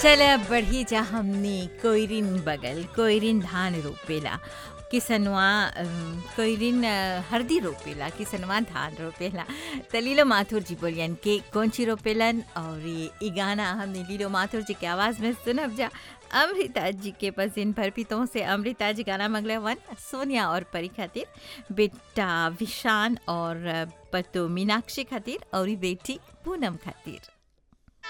चल बढ़ी जा हमने कोयरिन बगल कोयरिन धान रोपेला किसनवा अम, कोयरिन अ, हरदी रोपेला किसनवा धान रोपेला त लीलो माथुर जी बोलियन के कौन ची रोपेलन और ये ई गाना हमने लीलो माथुर जी के आवाज़ में सुनब जा अमृता जी के पसिन भरपीतों से अमृता जी गाना मंगले वन सोनिया और परी खातिर बेटा विशान और अ, पतो मीनाक्षी खातिर और ई बेटी पूनम खातिर